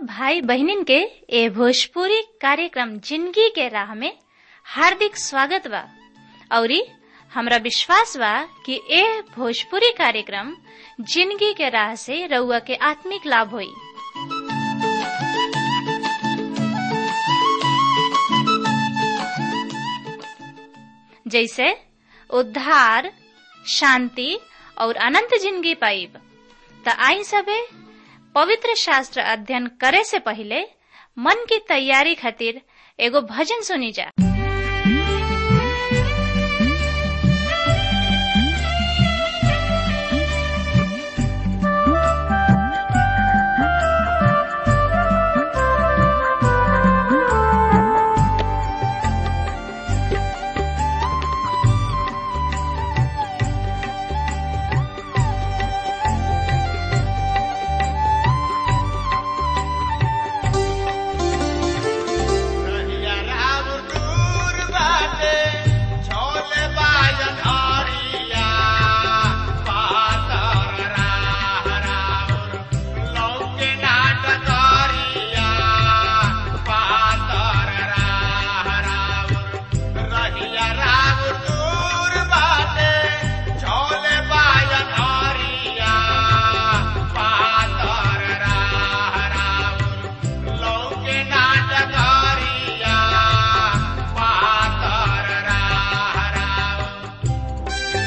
भाई बहनिन के ए भोजपुरी कार्यक्रम जिंदगी के राह में हार्दिक स्वागत बा औरी हमरा विश्वास बा कि ए भोजपुरी कार्यक्रम जिंदगी के राह से रउआ के आत्मिक लाभ होई जैसे उद्धार शांति और अनंत जिंदगी पाइब त आई सबे पवित्र शास्त्र अध्ययन करे से पहले मन की तैयारी खातिर एगो भजन सुनी जा कहिया राम दूर बाटे, छोले बाजन हरिया, पातर राह राउर, लौके नाट करिया, पातर राह राउर। रहिया राम दूर बाटे, छोले बाजन हरिया, पातर राह राउर, लौके नाटकारिया पातर राह राव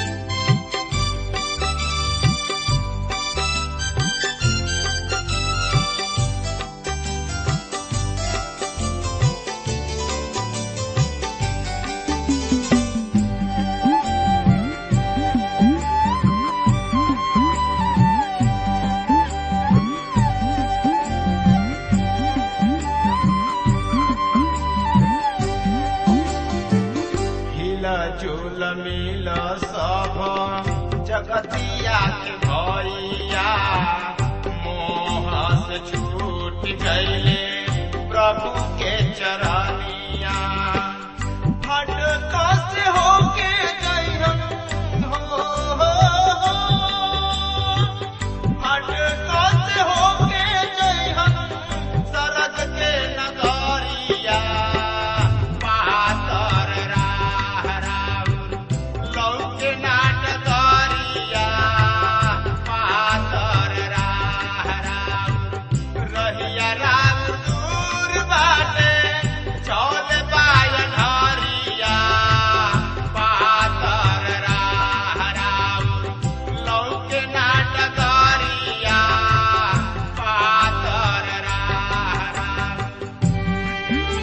हिला झूल मिल सब जगतिया के भैया मोह से छूट गईले प्रभु के चरनिया हट से होके गईहन हो, हो, हो। हट से होके गईहन सरग के नगरिया पातर राह राउर लौके नाटकरिया पातर राह राउर रहिया राम दूर बाटे चौल बायन हरिया पातर राह राउर लौके नाटकरिया पातर राह राउर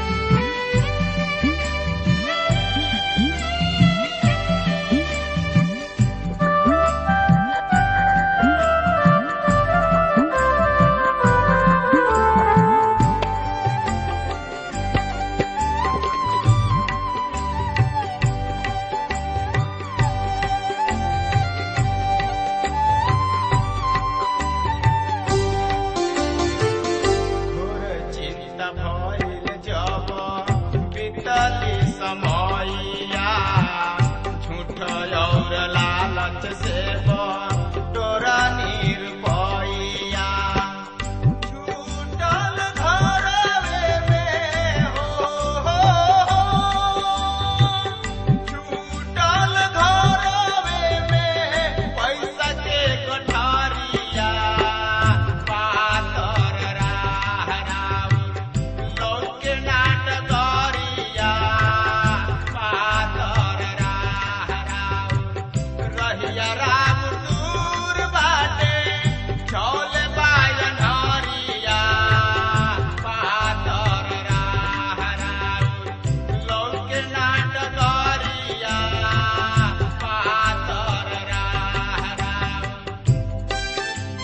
घोर चिंता भइल जब बीतली समयया झूठ और लालच से तोरा निरपैया छूटल घरवे में हो, हो, हो। छूटल घरवे में पैसा के कोठारिया पातर राह राउर लौके नाटकरिया पातर राह राउर रहिया राम दूर बाटे चौल बायन हरिया पातर राह राउर लौके नाटकरिया पातर राह राउर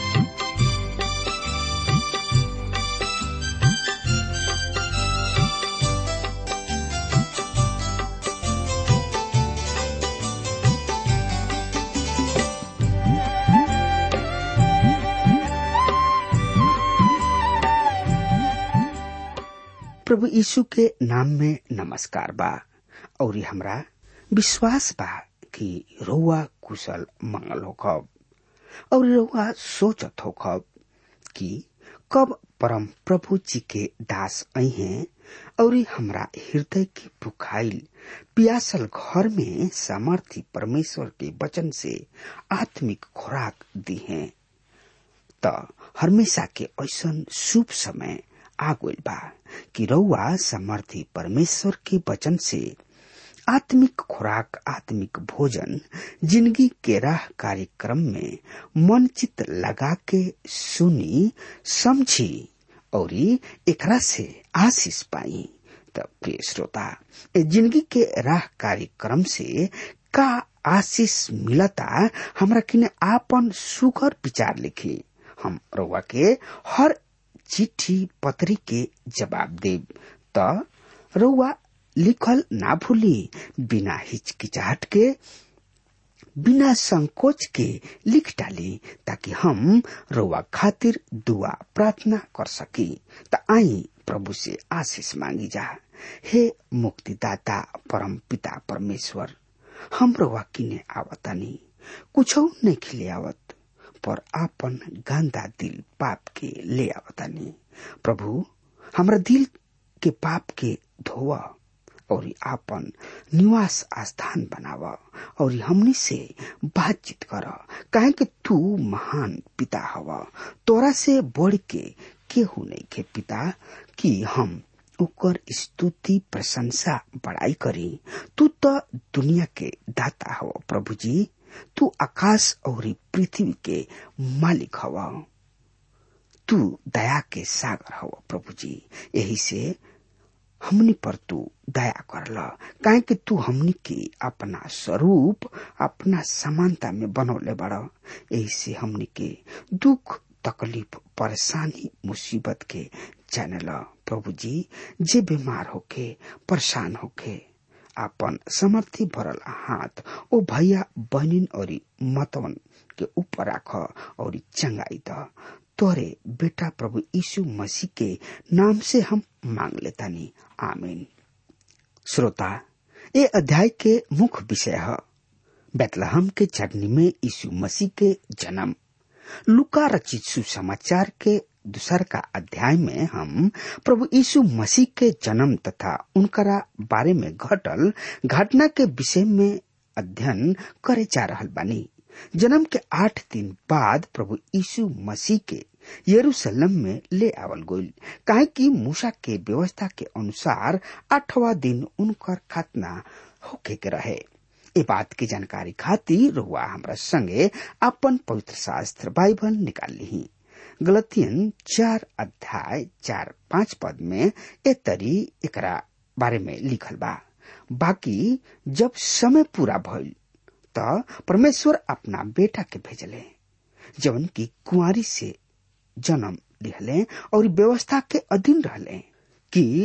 प्रभु यीशु के नाम में नमस्कार बा और हमरा विश्वास बा कि रउआ कुशल मंगल होखब और रउआ सोचत होखब कि कब परम प्रभु जी के दास अहे और हमरा हृदय की भुखाइल पियासल घर में सामर्थी परमेश्वर के वचन से आत्मिक खुराक दी है त हमेशा के ऐसन शुभ समय आ गइल बा कि रउआ सामर्थी परमेश्वर के वचन से आत्मिक खुराक आत्मिक भोजन जिंदगी के राह कार्यक्रम में मन चित लगा के सुनी समझी और एकरा से आशीष पाई त प्रिय श्रोता ए जिंदगी के राह कार्यक्रम से का आशीष मिलता हमरा किने आपन सुगर विचार लिखी हम रउआ के हर चिट्ठी पत्री के जवाब देब त रउआ लिखल ना भूली बिना हिचकिचाहट के बिना संकोच के लिख डाली ताकि हम रउआ खातिर दुआ प्रार्थना कर सकी त आई प्रभु से आशीष मांगी जा हे मुक्तिदाता परम पिता परमेश्वर हम रउआ किने आवतानी कुछ नहीं खिले आवत पर आपन गंदा दिल पाप के ले आवतानी प्रभु हमरा दिल के पाप के धोवा और आपन निवास स्थान बनाव और हमनी से बातचीत कर काहे कि तू महान पिता हव तोरा से बढ़ के केहू नहीं के पिता कि हम ओकर स्तुति प्रशंसा बड़ाई करी तू तो दुनिया के दाता हव प्रभु जी तू आकाश और पृथ्वी के मालिक हव तू दया के सागर हव प्रभु जी यही से हमनी पर तू दया करल काहे कि तू हमनी के अपना स्वरूप अपना समानता में बनौले बड़ यही से हमनी के दुख तकलीफ परेशानी मुसीबत के जानल प्रभु जी जे बीमार होके परेशान होके आपन समर्थी भरल हाथ ओ भैया बहनिन और मतवन के ऊपर राख और चंगाई द तोरे बेटा प्रभु यीशु मसीह के नाम से हम मांग लेतानी आमीन श्रोता ये अध्याय के मुख्य विषय है बेतलहम के चरनी में यीशु मसीह के जन्म लुका रचित सुसमाचार के दूसर का अध्याय में हम प्रभु यीशु मसीह के जन्म तथा उनकरा बारे में घटल घटना के विषय में अध्ययन करे जा रहल बानी जन्म के आठ दिन बाद प्रभु यीशु मसीह के यरूशलेम में ले आवल गईल काहे कि मूसा के व्यवस्था के अनुसार आठवा दिन उनकर खतना होके के रहे ए बात की जानकारी खातिर रुआ हमरा संगे अपन पवित्र शास्त्र बाइबल निकाल ली गलतियन चार अध्याय चार पांच पद में ए तरी एकरा बारे में लिखल बा बाकी जब समय पूरा भइल त परमेश्वर अपना बेटा के भेजले जवन की कुंवारी से जन्म लिहले और व्यवस्था के अधीन रहले कि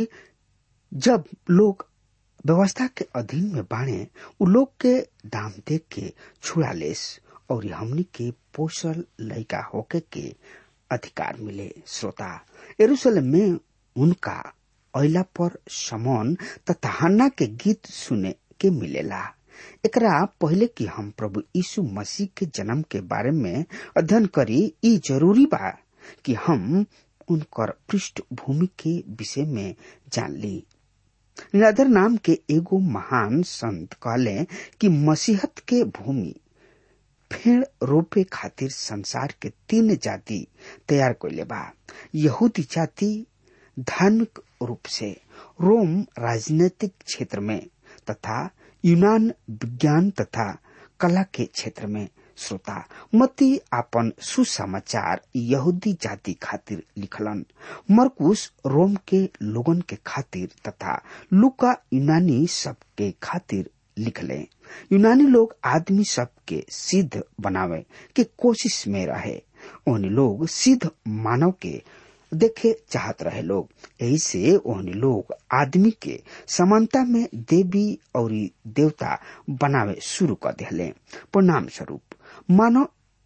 जब लोग व्यवस्था के अधीन में बाणे उ लोग के दाम देख के छुड़ा लेस और हमनी के पोषल लड़का होके के अधिकार मिले श्रोता यरूशलेम में उनका अला पर समन तथा हन्ना के गीत सुने के मिलेला एकरा पहले कि हम प्रभु यीशु मसीह के जन्म के बारे में अध्ययन करी ई जरूरी बा कि हम उनकर पृष्ठभूमि के विषय में जान ली निराधर नाम के एगो महान संत कहले कि मसीहत के भूमि फेड़ रोपे खातिर संसार के तीन जाति तैयार कैले बा यहूदी जाति धार्मिक रूप से रोम राजनीतिक क्षेत्र में तथा यूनान विज्ञान तथा कला के क्षेत्र में श्रोता मती आपन सुसमाचार यहूदी जाति खातिर लिखलन मरकुस रोम के लोगन के खातिर तथा लुका यूनानी सब के खातिर लिखले यूनानी लोग आदमी सब के सिद्ध बनावे के कोशिश में रहे उन लोग सिद्ध मानव के देखे चाहत रहे लोग यही से ओहनी लोग आदमी के समानता में देवी और देवता बनावे शुरू कर दिले परिणाम स्वरूप मानव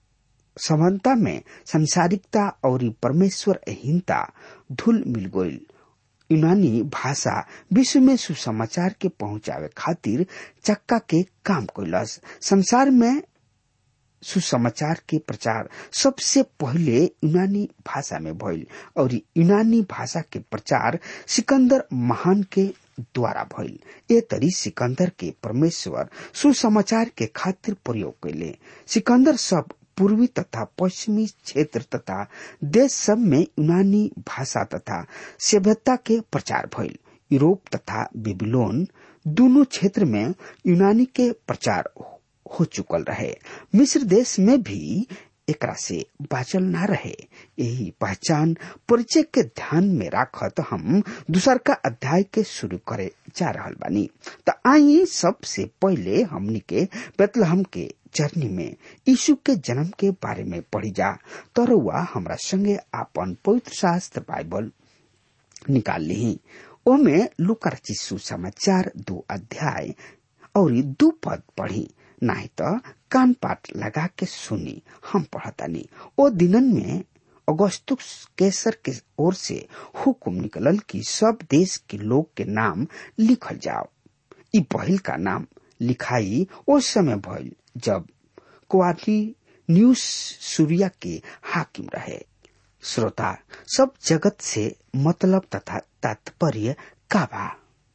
समानता में संसारिकता और परमेश्वर अहीनता धूल मिल गई यूनानी भाषा विश्व में सुसमाचार के पहुंचावे खातिर चक्का के काम कैलस संसार में सुसमाचार के प्रचार सबसे पहिले यूनानी भाषा में भइल और यूनानी भाषा के प्रचार सिकंदर महान के द्वारा भइल ए तरी सिकंदर के परमेश्वर सुसमाचार के खातिर प्रयोग कैले सिकंदर सब पूर्वी तथा पश्चिमी क्षेत्र तथा देश सब में यूनानी भाषा तथा सभ्यता के प्रचार भइल यूरोप तथा बेबीलोन दोनों क्षेत्र में यूनानी के प्रचार हो चुकल रहे मिस्र देश में भी एकरा से बाचल ना रहे यही पहचान परिचय के ध्यान में राखत हम दूसर का अध्याय के शुरू करे जा रहल बानी त आई सबसे पहले हमनी के बेतलहम के जर्नी में यीशु के जन्म के बारे में पढ़ी जा तरुआ हमरा संगे आपन पवित्र शास्त्र बाइबल निकाल ली ओमे लुकर चिस्सु समाचार दो अध्याय और दू पद पढ़ी नाही त कान पाट लगा के सुनी हम पढ़तानी ओ दिनन में अगस्तुस केसर के ओर से हुकुम निकलल कि सब देश के लोग के नाम लिखल जाओ ई पहिल का नाम लिखाई उस समय भइल जब क्वारी न्यूज सूर्या के हाकिम रहे श्रोता सब जगत से मतलब तथा तात्पर्य का बा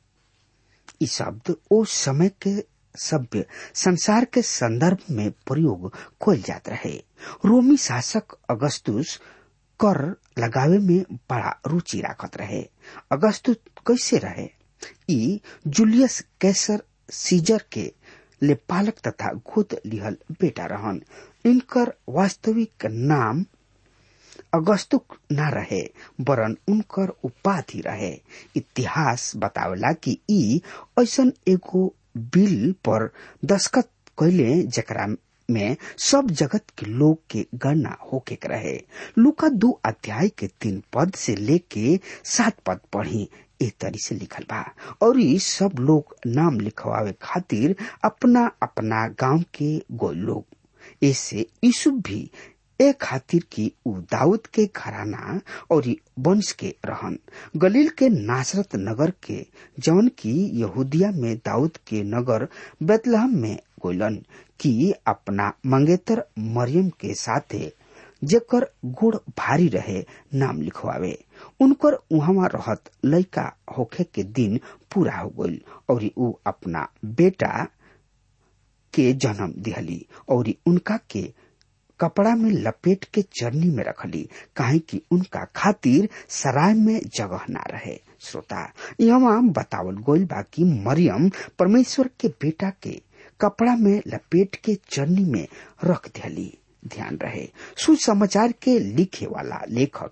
ई शब्द ओ समय के सभ्य संसार के संदर्भ में प्रयोग कल जात रहे रोमी शासक अगस्तुस कर लगावे में बड़ा रुचि राखत रहे अगस्तुस कैसे रहे ई जूलियस कैसर सीजर के लेपालक तथा गोद लिहल बेटा रहन इनकर वास्तविक नाम अगस्तुक न रहे वरन उनकर उपाधि रहे इतिहास बतावेला कि ई ऐसन एगो बिल पर दस्खत कैले जकरा में सब जगत के लोग के गणना होके के रहे लुका दो अध्याय के तीन पद से लेके सात पद पढ़ी ए तरी से लिखल बा और ई सब लोग नाम लिखवावे खातिर अपना अपना गांव के गो लोग ऐसे यीशु भी ए खातिर की उ दाऊद के घराना और वंश के रहन गलील के नासरत नगर के जौन की यहूदिया में दाऊद के नगर बेतलहम में गोलन की अपना मंगेतर मरियम के साथे जेकर गुड़ भारी रहे नाम लिखवावे उनकर उहवा रहत लड़का होखे के दिन पूरा हो गईल और उ अपना बेटा के जन्म दिहली और उनका के कपड़ा में लपेट के चरनी में रखली काहे कि उनका खातिर सराय में जगह ना रहे श्रोता यहाँ बतावल गोल बा कि मरियम परमेश्वर के बेटा के कपड़ा में लपेट के चरनी में रख दिली ध्यान रहे सुसमाचार के लिखे वाला लेखक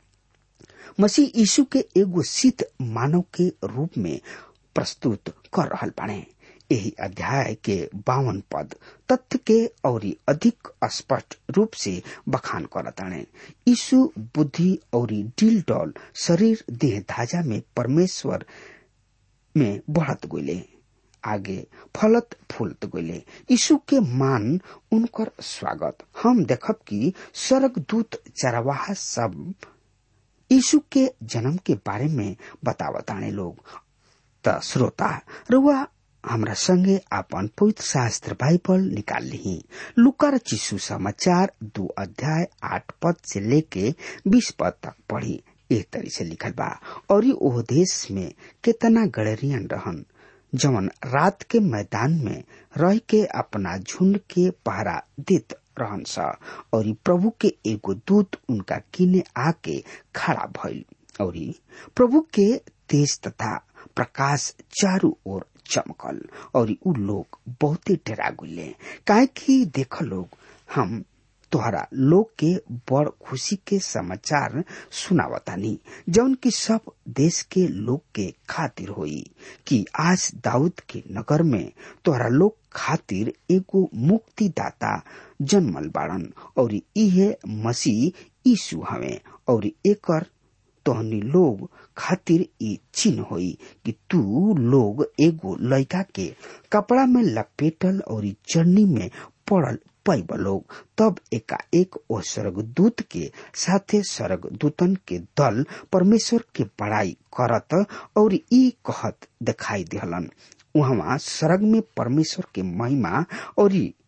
मसीह यीशु के एगो सिद्ध मानव के रूप में प्रस्तुत कर रहल बाड़े यही अध्याय के बावन पद तथ्य के और अधिक स्पष्ट रूप से बखान करताने यीशु बुद्धि और डिल डॉल शरीर देह धाजा में परमेश्वर में बढ़त गोले आगे फलत फूलत गोले यीशु के मान उनकर स्वागत हम देखब कि स्वर्ग दूत चरवाहा सब यीशु के जन्म के बारे में बतावताने लोग त श्रोता रुआ हमरा संगे आपन पवित्र शास्त्र बाइबल निकाल ली लुकर चिशु समाचार दो अध्याय आठ पद से लेके बीस पद तक पढ़ी एक तरी से लिखल बा और ओह देश में कितना गड़रियन रहन जवन रात के मैदान में रह के अपना झुंड के पहरा देत रहन सा और प्रभु के एगो दूत उनका किने आके खड़ा भइल और प्रभु के तेज तथा प्रकाश चारू ओर चमकल और उ लोग बहुते डरा गुले काहे कि देख लोग हम तोहरा लोग के बड़ खुशी के समाचार सुनावतानी जौन की सब देश के लोग के खातिर होई कि आज दाऊद के नगर में तोहरा लोग खातिर एगो मुक्तिदाता जन्मल बाड़न और इहे मसीह यीशु हवे और एकर तोहनी लोग खातिर ई चिन्ह होई कि तू लोग एगो लड़का के कपड़ा में लपेटल और चरनी में पड़ल पैब लोग तब एकाएक ओ स्वर्गदूत के साथे स्वर्गदूतन के दल परमेश्वर के बड़ाई करत और ई कहत दिखाई दिहलन वहां स्वर्ग में परमेश्वर के महिमा और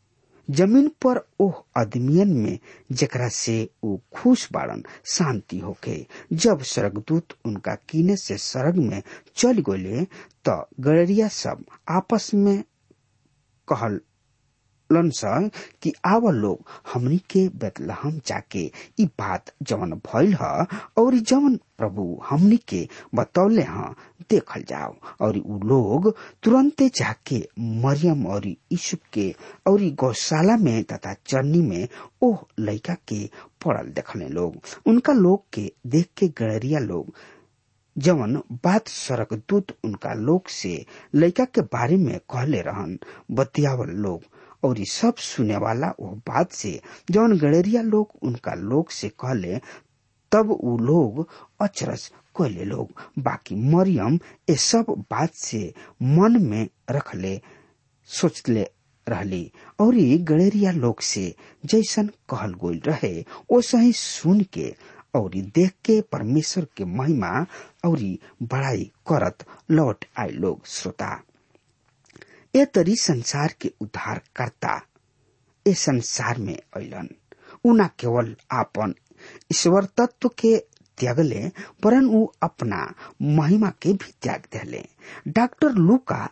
जमीन पर ओह अदमियन में जेकरा से ऊ खुश बाड़न शांति होके जब स्वर्गदूत उनका कीने से स्वर्ग में चल गए त गड़रिया सब आपस में कहल लन कि आव लोग हमनी के बेतलहम जाके ई बात जवन भइल ह और जवन प्रभु हमनी के बतौले ह देखल जाओ और उ लोग तुरंते जाके मरियम और यीशु के और गौशाला में तथा चरनी में ओह लड़का के पड़ल देखले लोग उनका लोग के देख के गड़रिया लोग जवन बात स्वर्गदूत उनका लोग से लड़का के बारे में कहले रहन बतियावल लोग और ई सब सुने वाला वो बात से जौन गड़ेरिया लोग उनका लोग से कहले तब उ लोग अचरज कहले लोग बाकी मरियम ये सब बात से मन में रखले सोचले रहली और ई गड़ेरिया लोग से जैसन कहल गोल रहे वो सही सुन के और देख के परमेश्वर के महिमा और बड़ाई करत लौट आए लोग श्रोता ए तरी संसार के उद्धार करता ए संसार में अलन उ न केवल आपन ईश्वर तत्व के त्यागले वरन उ अपना महिमा के भी त्याग दिले डॉक्टर लूका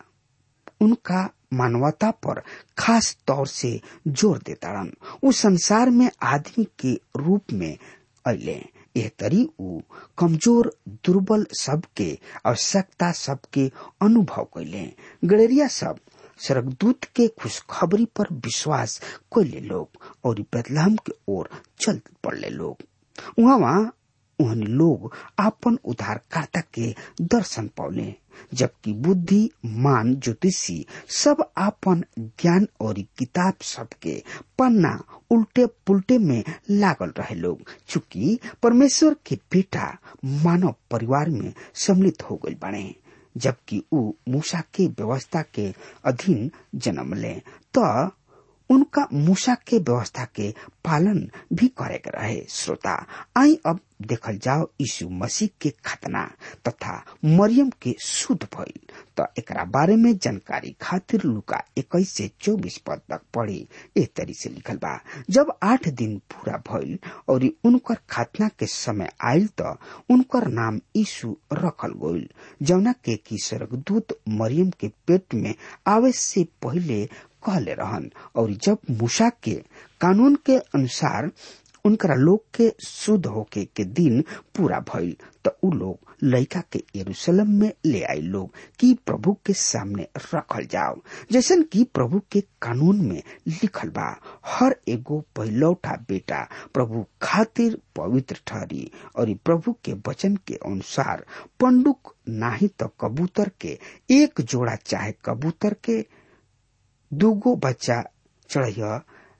उनका मानवता पर खास तौर से जोर देताड़न उ संसार में आदमी के रूप में अले यह तरी उ कमजोर दुर्बल सबके आवश्यकता सबके अनुभव कैले गड़ेरिया सब स्वर्गदूत के खुशखबरी पर विश्वास कैले लोग और बदलाम के ओर चल पड़ले लोग वहाँ उहनी लोग आपन उद्धारकर्ता के दर्शन पौले जबकि बुद्धि मान ज्योतिषी सब आपन ज्ञान और किताब सबके पन्ना उल्टे पुल्टे में लागल रहे लोग चूंकि परमेश्वर के बेटा मानव परिवार में सम्मिलित हो गई बने जबकि उ मूसा के व्यवस्था के अधीन जन्म ले तो उनका मूसा के व्यवस्था के पालन भी करे के रहे श्रोता आई अब देखल जाओ यीशु मसीह के खतना तथा मरियम के शुद्ध भइल तो एकरा बारे में जानकारी खातिर लुका इक्कीस से चौबीस पद तक पढ़ी ए तरी से लिखल बा जब आठ दिन पूरा भइल और उनकर खतना के समय आयल तो उनकर नाम यीशु रखल गइल जौना के की स्वर्गदूत मरियम के पेट में आवे से पहले कहले रहन और जब मूसा के कानून के अनुसार उनकरा लोग के शुद्ध होके के दिन पूरा भइल तो उ लोग लड़का के यरूशलेम में ले आई लोग कि प्रभु के सामने रखल जाओ जैसन कि प्रभु के कानून में लिखल बा हर एगो पहलौठा बेटा प्रभु खातिर पवित्र ठहरी और प्रभु के वचन के अनुसार पंडुक नाही तो कबूतर के एक जोड़ा चाहे कबूतर के दूगो बच्चा चढ़िया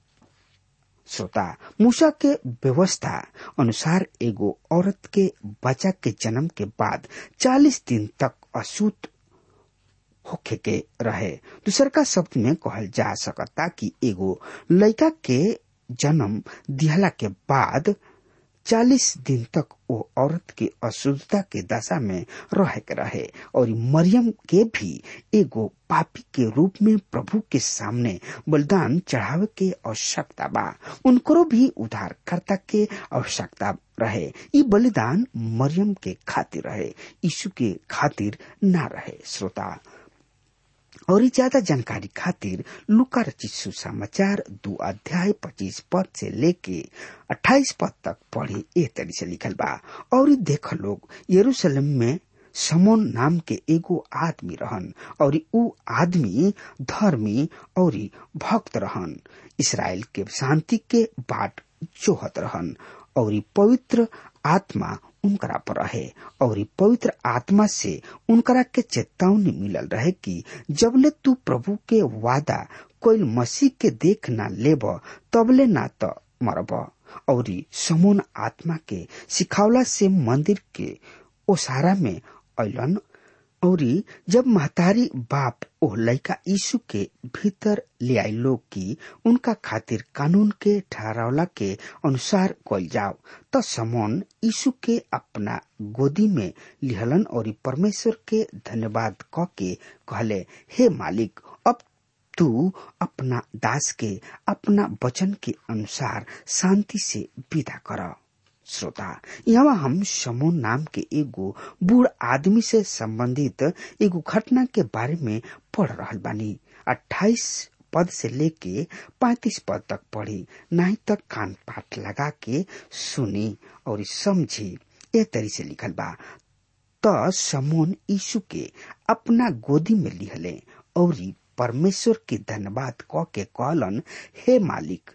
श्रोता मूसा के व्यवस्था अनुसार एगो औरत के बच्चा के जन्म के बाद चालीस दिन तक अशुद्ध होखे के रहे दूसर का शब्द में कहल जा सकता कि एगो लड़का के जन्म दिहला के बाद चालीस दिन तक वो औरत के अशुद्धता के दशा में रह के रहे और मरियम के भी एगो पापी के रूप में प्रभु के सामने बलिदान चढ़ावे के आवश्यकता बा उनको भी उद्धारकर्ता के आवश्यकता रहे ये बलिदान मरियम के खातिर रहे यीशु के खातिर ना रहे श्रोता और ज्यादा जानकारी खातिर लुका रचित सुसमाचार दो अध्याय पच्चीस पद से लेके अट्ठाईस पद तक पढ़े ए तरी से लिखल बा और देख लोग यरूशलेम में समोन नाम के एगो आदमी रहन और उ आदमी धर्मी और भक्त रहन इसराइल के शांति के बाट जोहत रहन और पवित्र आत्मा उनकरा पर रहे और पवित्र आत्मा से उनकरा के चेतावनी मिलल रहे कि जबले तू प्रभु के वादा कोई मसीह के देख ना लेब तबले ना तो मरब और समून आत्मा के सिखावला से मंदिर के ओसारा में अलन और जब महतारी बाप ओ लड़का यीशु के भीतर ले आई लोग की उनका खातिर कानून के ठहरावला के अनुसार कल जाओ तो समोन यीशु के अपना गोदी में लिहलन और परमेश्वर के धन्यवाद क के कहले हे मालिक अब तू अपना दास के अपना वचन के अनुसार शांति से विदा कर श्रोता यहाँ हम समूह नाम के एगो बूढ़ आदमी से संबंधित एगो घटना के बारे में पढ़ रहल बानी अट्ठाईस पद से लेके पैतीस पद तक पढ़ी नहीं तक कान पाठ लगा के सुनी और समझी ए तरी से लिखल बा त समून यीशु के अपना गोदी में लिहले और परमेश्वर के धन्यवाद क के कहलन हे मालिक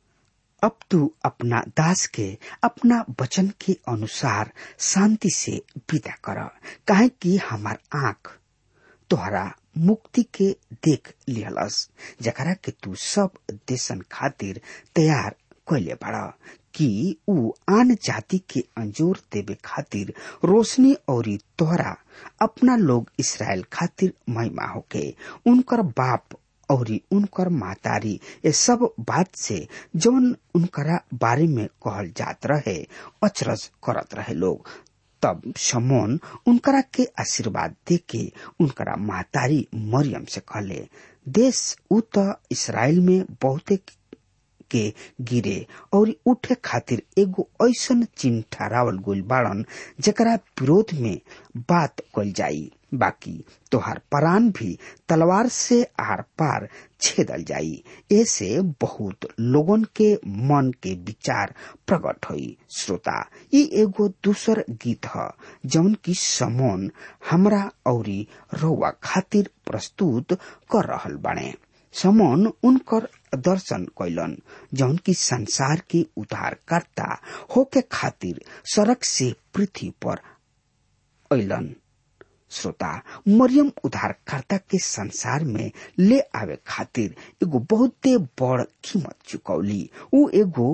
अब तू अपना दास के अपना वचन के अनुसार शांति से विदा कर काहे कि हमार आंख तोहरा मुक्ति के देख लिहलस जकरा के तू सब देशन खातिर तैयार कैले बड़ा कि ऊ आन जाति के अंजोर देवे खातिर रोशनी और तोहरा अपना लोग इसराइल खातिर महिमा होके उनकर बाप और उनकर महतारी ये सब बात से जौन उनकरा बारे में कहल जात रहे अचरज करत रहे लोग तब समोन उनकरा के आशीर्वाद दे के उनकरा महतारी मरियम से कहले देश उ त इसराइल में बहुते के गिरे और उठे खातिर एगो ऐसन चिन्ह ठहरावल गोल बाड़न जकरा विरोध में बात कल जाई बाकी तोहार परान भी तलवार से आर पार छेदल जाई ऐसे बहुत लोगन के मन के विचार प्रकट होई श्रोता ये एगो दूसर गीत ह जौन की समोन हमरा औरी रउआ खातिर प्रस्तुत कर रहल बाणे समोन उनकर दर्शन कैलन जौन की संसार के उद्धारकर्ता होके खातिर सड़क से पृथ्वी पर अलन श्रोता मरियम उद्धारकर्ता के संसार में ले आवे खातिर एगो बहुते बड़ कीमत चुकौली ऊ एगो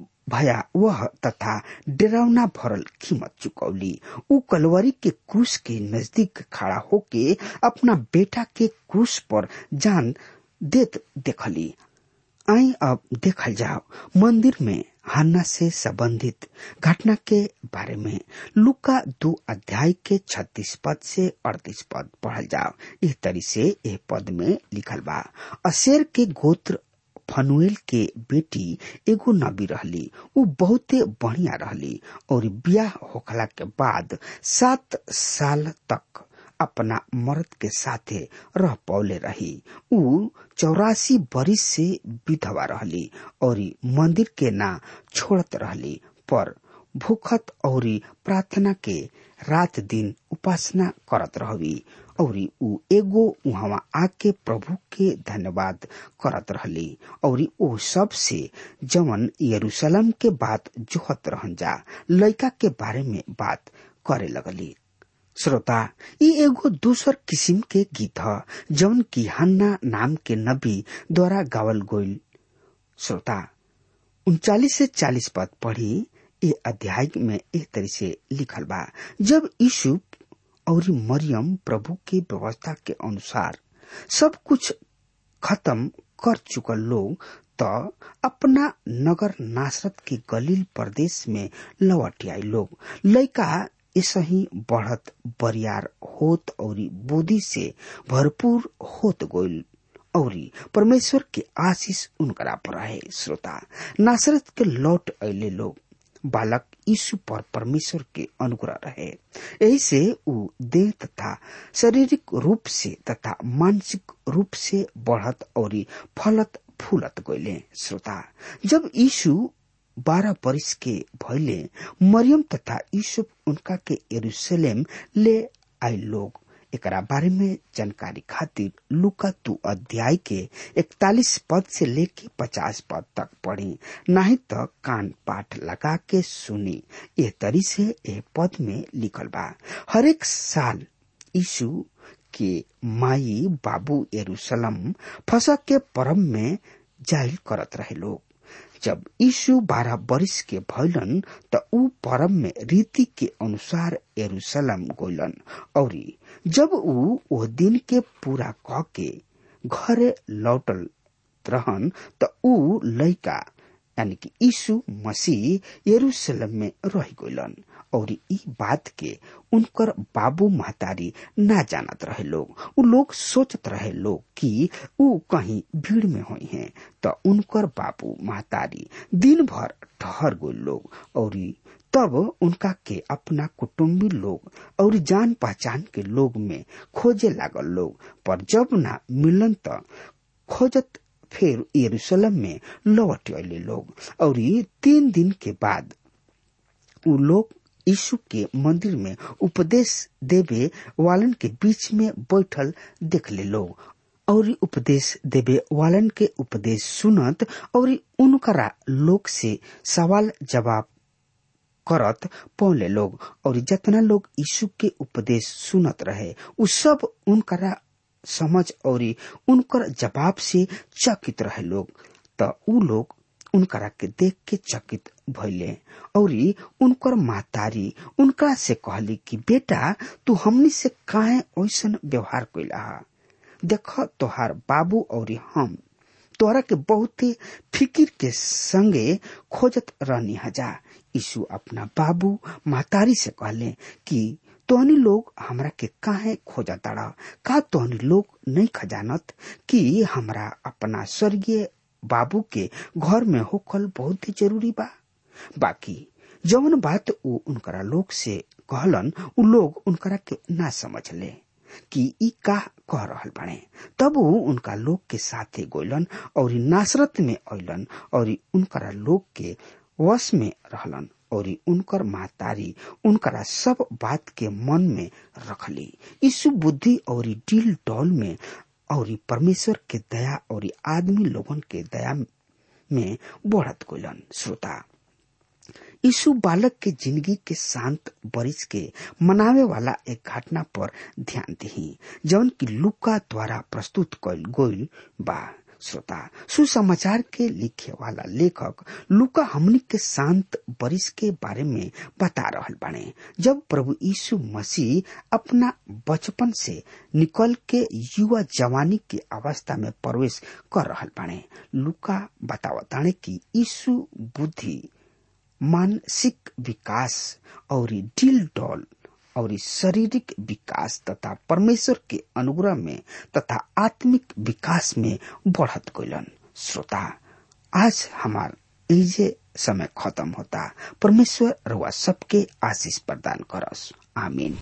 भया वह तथा डरावना भरल कीमत चुकौली ऊ कलवरी के क्रूस के नजदीक खड़ा होके अपना बेटा के क्रूस पर जान देत देखली आई अब देखल जाओ मंदिर में हन्ना से संबंधित घटना के बारे में लुका दो अध्याय के छत्तीस पद से अड़तीस पद पढ़ल जाओ इस तरी से यह पद में लिखल बा अशेर के गोत्र फनुएल के बेटी एगो नबी रहली उ बहुते बढ़िया रहली और बियाह होखला के बाद सात साल तक अपना मर्द के साथे रह पौले रही उ चौरासी बरिस से विधवा रहली और मंदिर के ना छोड़त रहली पर भूखत और प्रार्थना के रात दिन उपासना करत रहवी और उ एगो उहवा आके प्रभु के धन्यवाद करत रहली और ओ सब से जवन यरूशलेम के बात जोहत रहन जा लड़का के बारे में बात करे लगली श्रोता ई एगो दूसर किसिम के गीत ह जौन की हन्ना नाम के नबी द्वारा गावल गोइल श्रोता उनचालीस से चालीस पद पढ़ी ए अध्याय में एक तरह से लिखल बा जब यीशु और मरियम प्रभु की व्यवस्था के अनुसार सब कुछ खत्म कर चुकल लोग तो अपना नगर नासरत के गलील प्रदेश में लौट आई लोग लड़का ऐसा ही बढ़त बरियार होत और बुद्धि से भरपूर होत गोल और परमेश्वर के आशीष उनकरा पर है श्रोता नासरत के लौट अले लोग बालक यीशु पर परमेश्वर के अनुग्रह रहे यही से उ देह तथा शारीरिक रूप से तथा मानसिक रूप से बढ़त और फलत फूलत गईले श्रोता जब यीशु बारह वर्ष के भैले मरियम तथा यूसुफ उनका के यरूशलेम ले आए लोग एकरा बारे में जानकारी खातिर लुका तू अध्याय के इकतालीस पद से लेके पचास पद तक पढ़ी नहीं तो कान पाठ लगा के सुनी ये तरी से ये पद में लिखल बा हरेक साल यीशु के माई बाबू यरूशलेम फसक के परम में जाहिल करत रहे लोग जब यीशु बारह वर्ष के भैलन त ऊ परम में रीति के अनुसार यरूशलेम गोलन और जब ऊ ओ दिन के पूरा क के घरे लौटल रहन त ऊ लड़का यानी कि यीशु मसीह यरूशलेम में रह गइलन और ई बात के उनकर बाबू महतारी ना जानत रहे लोग उ लोग सोचत रहे लोग कि उ कहीं भीड़ में हुई हैं त उनकर बाबू महतारी दिन भर ठहर गए लोग और तब उनका के अपना कुटुम्बी लोग और जान पहचान के लोग में खोजे लागल लोग पर जब ना मिलन त खोजत फिर यरूशलेम में लौट अले लोग और तीन दिन के बाद उ लोग यीशु के मंदिर में उपदेश देवे वालन के बीच में बैठल देख ले लोग और उपदेश देवे वालन के उपदेश सुनत और उनकरा लोग से सवाल जवाब करत पौले लोग और जितना लोग यीशु के उपदेश सुनत रहे उ सब उनकरा समझ और उनकर जवाब से चकित रहे लोग त उ लोग उनकरा के देख के चकित भइले और उनकर मातारी उनका से कहली कि बेटा तू हमनी से काहे ऐसन व्यवहार कैला देख तोहार बाबू और हम तोहरा के बहुते फिकिर के संगे खोजत रहनी हजा यीशु अपना बाबू मातारी से कहले कि तोहनी लोग हमरा के काहे खोजा ताड़ा का तोहनी लोग नहीं खजानत कि हमरा अपना स्वर्गीय बाबू के घर में होकल बहुत ही जरूरी बा बाकी जवन बात उ उनकरा लोग से कहलन उ लोग उनकरा के ना समझ ले कि ई का कह रहल बने तब उ उनका लोग के साथे गोलन और नासरत में अलन और उनकरा लोग के वश में रहलन और उनकर मातारी उनकरा सब बात के मन में रखली यीशु बुद्धि और डील डॉल में और परमेश्वर के दया और आदमी लोगन के दया में बढ़त गोलन श्रोता यीशु बालक के जिंदगी के शांत बरिस के मनावे वाला एक घटना पर ध्यान दी जौन की लुका द्वारा प्रस्तुत कल गोल बा श्रोता सुसमाचार के लिखे वाला लेखक लुका हमनी के शांत बरिस के बारे में बता रहल बने जब प्रभु यीशु मसीह अपना बचपन से निकल के युवा जवानी के अवस्था में प्रवेश कर रहल बने लुका बतावताने कि यीशु बुद्धि मानसिक विकास और दिल डॉल और शारीरिक विकास तथा परमेश्वर के अनुग्रह में तथा आत्मिक विकास में बढ़त गलन श्रोता आज हमार इजे समय खत्म होता परमेश्वर रुआ सबके आशीष प्रदान करस आमीन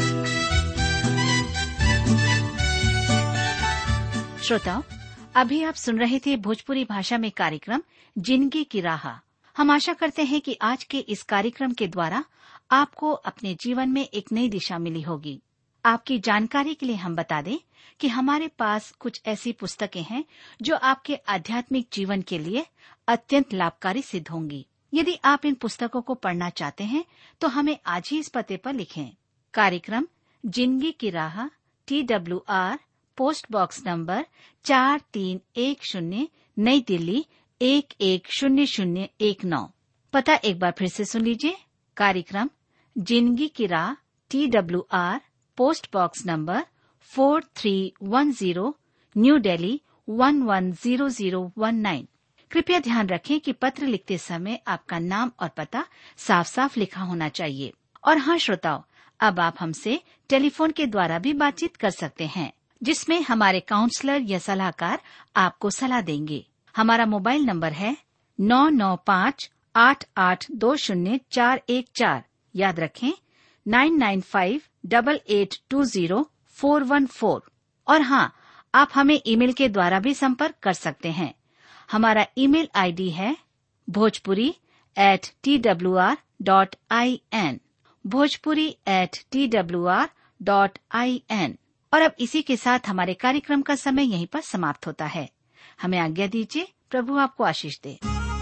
श्रोताओं अभी आप सुन रहे थे भोजपुरी भाषा में कार्यक्रम जिंदगी की राह हम आशा करते हैं कि आज के इस कार्यक्रम के द्वारा आपको अपने जीवन में एक नई दिशा मिली होगी आपकी जानकारी के लिए हम बता दें कि हमारे पास कुछ ऐसी पुस्तकें हैं जो आपके आध्यात्मिक जीवन के लिए अत्यंत लाभकारी सिद्ध होंगी यदि आप इन पुस्तकों को पढ़ना चाहते हैं तो हमें आज ही इस पते पर लिखें कार्यक्रम जिंदगी की राह T W R post box number चार तीन एक शून्य नई दिल्ली एक एक शून्य शून्य एक नौ पता एक बार फिर से सुन लीजिए कार्यक्रम जिंदगी की राह T W R post box number four three one zero new Delhi one one zero zero one nine कृपया ध्यान रखें कि पत्र लिखते समय आपका नाम और पता साफ साफ लिखा होना चाहिए और हाँ श्रोताओं अब आप हमसे टेलीफोन के द्वारा भी बातचीत कर सकते हैं जिसमें हमारे काउंसलर या सलाहकार आपको सलाह देंगे हमारा मोबाइल नंबर है नौ नौ पाँच आठ आठ दो शून्य चार एक चार याद रखें nine nine five double eight two zero four one four और हाँ आप हमें ईमेल के द्वारा भी संपर्क कर सकते हैं हमारा ईमेल आईडी है Bhojpuri at T W R dot I N Bhojpuri at T W R dot I N और अब इसी के साथ हमारे कार्यक्रम का समय यहीं पर समाप्त होता है हमें आज्ञा दीजिए प्रभु आपको आशीष दे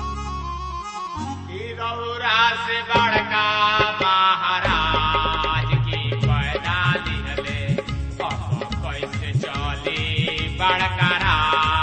की रउरा से बड़का महाराज की पैदा दिहले अब कैसे चली बड़का राज